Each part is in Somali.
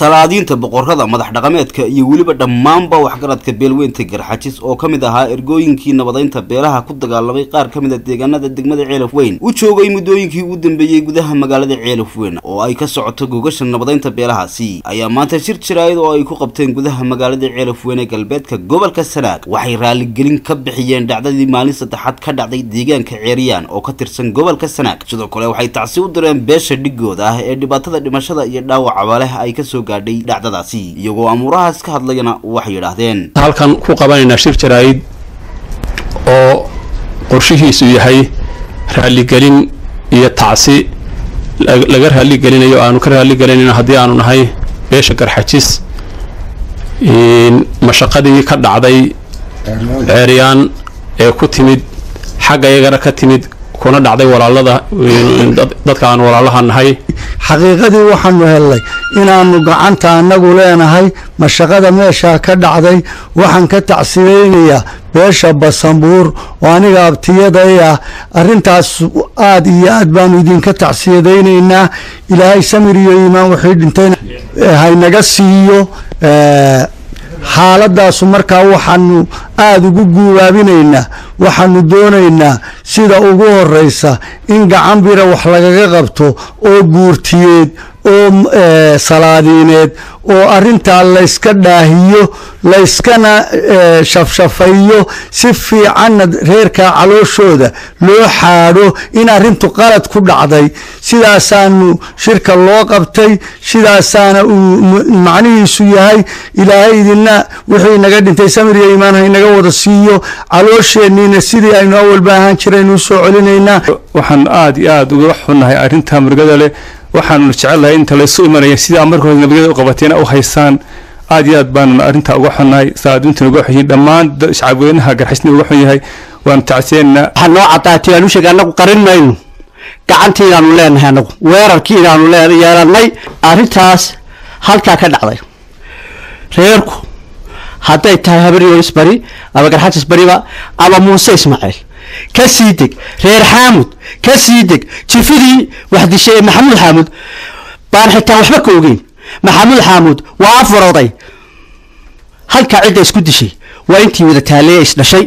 salaadiinta boqorada madax dhaqameedka iyo weliba dhammaanba waxgaradka beelweynta garxajis oo ka mid ahaa ergooyinkii nabadaynta beelaha ku dagaalamay qaar ka mid a deegaanada degmada ceelaf weyn u joogay muddooyinkii ugu dambeeyey gudaha magaalada ceelaf weyn oo ay ka socoto gogasha nabadaynta beelahaasi ayaa maanta shir jiraayad oo ay ku qabteen gudaha magaalada ceelaf weyn ee galbeedka gobolka sanaag waxay raaligelin ka bixiyeen dhacdadii maalin saddexaad ka dhacday deegaanka ceeriyaan oo ka tirsan gobolka sanaag sidoo kale waxay tacsi u direen beesha dhigooda ah ee dhibaatada dhimashada iyo dhaawacaba leh ay kasoo gaadhay dhacdadaasi iyagoo amuurahaas ka hadlayana waxay yidhaahdeen halkan ku qabanaynaa shir jaraa'id oo qorshihiisu yahay raaligelin iyo tacsi laga raaligelinayo aanu ka raaligelinayno haddii aanu nahay beesha garxajis mashaqadii ka dhacday ceeryaan ee ku timid xagga iyagana ka timid kuna dhacday walaalada dadka aan walaalaha nahay xaqiiqadii waxaanu hellay inaannu gacanta annagu leenahay mashaqada meeshaa ka dhacday waxaan ka tacsiraynayaa beesha basanbuur oo aniga abtiyaday ah arrintaas aad iyo aad baanu idinka tacsiyadaynaynaa ilaahay samir iyo iimaan wixii dhintayna haynaga siiyo xaaladaasu markaa waxaanu aada ugu guubaabinaynaa waxaanu doonaynaa sida ugu horeysa in gacan bira wax lagaga qabto oo guurtiyeed oo salaadiineed oo arintaa layska dhaahiyo layskana shafshafayo si fiicanna reerkaa calooshooda loo xaadho in arintu qalad ku dhacday sidaasaanu shirka loo qabtay sidaasaana uu macnihiisu yahay ilaahay idina wixii naga dhintay samir iyo iimaan haynaga wada siiyo caloosheenniina sidii aynu awalba ahaan jiraynu usoo celinaynaa waxaan aada iyo aada uga xunnahay arrinta murugada leh waxaanu jecelnahay inta laysu imanaya sidaa marka hore nabadgeda u qabateena u haysaan aad iyo aad baanu arrintaa uga xunnahay salaadiintuna uga xun yihiin dhammaan shacabweynaha garxisna uga xun yahay waanu tacsiyeennaa waxaa noo caddaatay aan u sheegay annagu qarin mayno gacantiinaanu leenahay annagu weerarkiinaanu yeelannay arrintaas halkaa ka dhacday reerku hadday tahay habar yoris bari ama garxajis bariba ama muuse ismaaciil ka sii deg reer xaamud ka sii deg jifidii wax dishay ee maxamuud xaamud baan xitaa waxba ka ogeyn maxamuud xaamud waa afar oday halkaa cidda isku dishay waa intii wada taaleeye isdhashay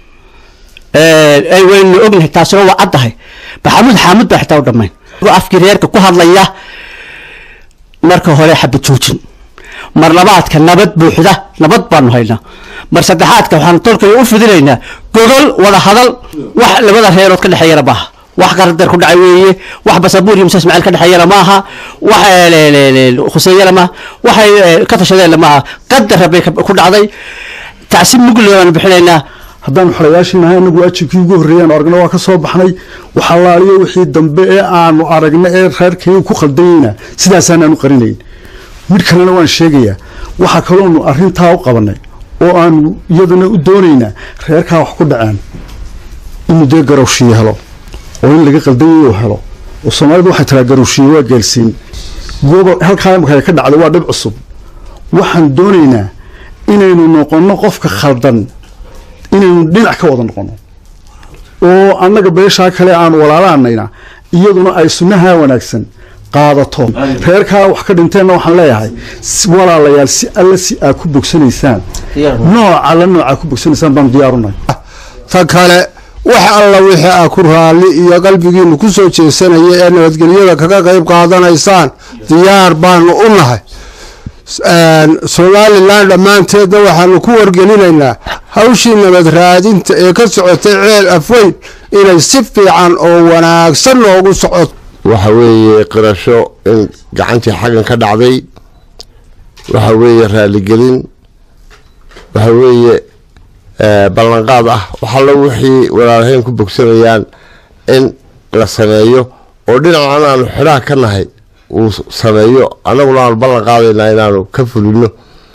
waynu ognahay taasina waa caddahay maxamuud xaamud baa xitaa u dhammayn afkii reerka ku hadlaya marka hore xabad joojin mar labaadka nabad buuxda nabad baanu haynaa mar saddexaadka waxaanu tolkay u fidinaynaa gogol wada hadal wax labada reerood ka dhexeeyana maaha wax qaradar ku dhacay weeye wax basabuur iyo muuse ismaaciil ka dhexeeyana maaha wax khuseeyana maaha waxay ka tashadeenna maaha qadar rabbay ku dhacday tacsi mugle baanu bixinaynaa haddaanu xolayaashinahay anagu ajibkii ugu horreeyaan aragna waa ka soo baxnay waxalaaliyo wixii dambe ee aanu aragna ee reerkayga ku khaldanyeyna sidaasaanaanu qarinayn mid kalena waan sheegayaa waxaa kaloonu arrintaa u qabanay oo aanu iyadana u doonaynaa reerkaa wax ku dhaceen inuu dee garowshiye helo oo in laga qaldanyayo helo oo soomaalidu waxay tiraa garowshiye waa geelsiin gobol halkaa imaka ka dhacday waa dhib cusub waxaan doonaynaa inaynu noqonno qofka khaldan inaynu dhinac ka wada noqonno oo annaga beeshaa kale aanu walaalaanayna iyaduna ay sunnahaa wanaagsan qaadato reerkaa wax ka dhinteenna waxaan leeyahay walaalayaal si alle si aad ku bogsanaysaan nooca alla noocaa ku bogsanaysaan baanu diyaarunahay ta kale wax alla wixii aa ku raalli iyo qalbigiinu ku soo jeesanaya ee nabadgelyada kaga qayb qaadanaysaan diyaar baanu u nahay somalilan dhammaanteedna waxaanu ku wargelinaynaa hawshii nabad raadinta ee ka socotay ceel afweyn inay si fiican oo wanaagsan noogu socoto waxa weeye qirasho in gacantii xaggan ka dhacday waxa weeye raaligelin waxa weeye ballanqaad ah waxallo wixii walaalahayn ku bogsanayaan in la sameeyo oo dhinacan aanu xidhaha ka nahay uu sameeyo annaguna aanu ballan qaadaynaa inaanu ka fulino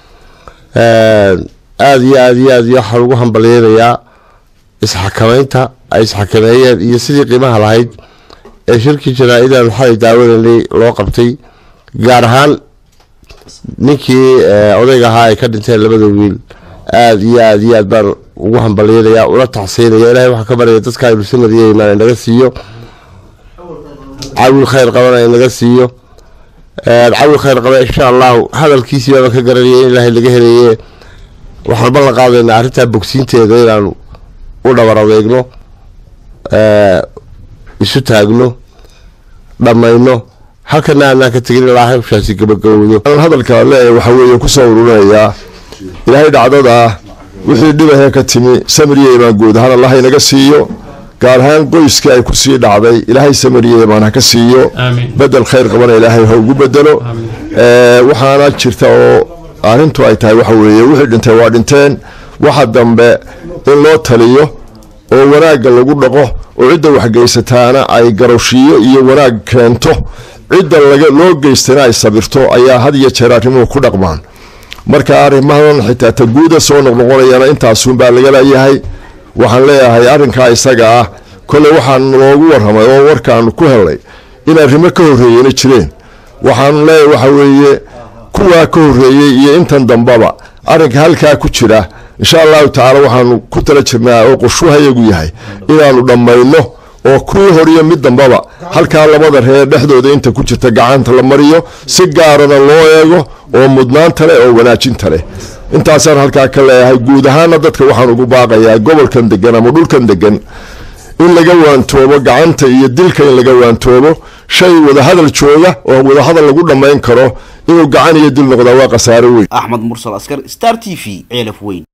aada iyo aada iyo aad iyo waxaa lagu hambalyeynayaa isxakamaynta ay isxakameeyeen iyo sidii qiimaha lahayd ee shirkii janaa-idan xalay daawadanay loo qabtay gaar ahaan ninkii odayga ahaa ay ka dhinteen labada wiil aada iyo aada iyo aad baan ugu hambalyeynayaa ula tacsiynaya ilahay waxaa ka baryaya dadka aynu samariya imaan inaga siiyo caawil khayr qabana inaga siiyo cawi khayr qaba insha allahu hadalkiisii baaba ka garanaya in ilaahay laga helaye waxaan ballan qaadaynaa arrintaa bogsiinteeda inaanu u dhabar adeegno isu taagno dhammayno halkana aanaan ka tegin ilaa hawshaasi gabagabowdo hadalka leeyahay waxaa weeye kusoo ururinayaa ilaahay dhacdada wixii dhibahee ka timi samiriye imaan guud ahaan allah inaga siiyo gaar ahaan qoyskii ay kusii dhacday ilaahay samiriye imaan ha ka siiyo bedel khayr qabana ilaahay ha ugu bedelo waxaana jirta oo arrintu ay tahay waxa weeye wixii dhintay waa dhinteen waxa dambe in loo taliyo oo wanaagga lagu dhaqo oo cidda waxgeysataana ay garowshiyo iyo wanaag keento cidda loo geystana ay sabirto ayaa had iyo jeer arrimuhu ku dhaqmaan marka arrimahan xitaa ta guuda soo noqnoqonayana intaasunbaa laga leeyahay waxaan leeyahay arrinkaa isaga ah kole waxaan loogu warramay oo warkaanu ku helnay in arrimo ka horreeyena jireen waxaanu leeyahay waxa weeye kuwaa ka horreeyey iyo intan dambaba arrinka halkaa ku jira insha allahu tacaala waxaanu ku tala jirnaa oo qorshuhayagu yahay inaanu dhammayno oo kuwii horiyo mid dambaba halkaa labada reer dhexdooda inta ku jirta gacanta la mariyo si gaarana loo eego oo mudnaanta leh oo wanaajinta leh intaasaan halkaa ka leeyahay guud ahaana dadka waxaan ugu baaqayaa gobolkan degan ama dhulkan degan in laga waantoobo gacanta iyo dilka in laga waantoobo shay wadahadal jooga oo wadahadal lagu dhammayn karo inuu gacan iyo dil noqdaa waa khasaaro weyn axmed mursal askar star t v ceelaf weyn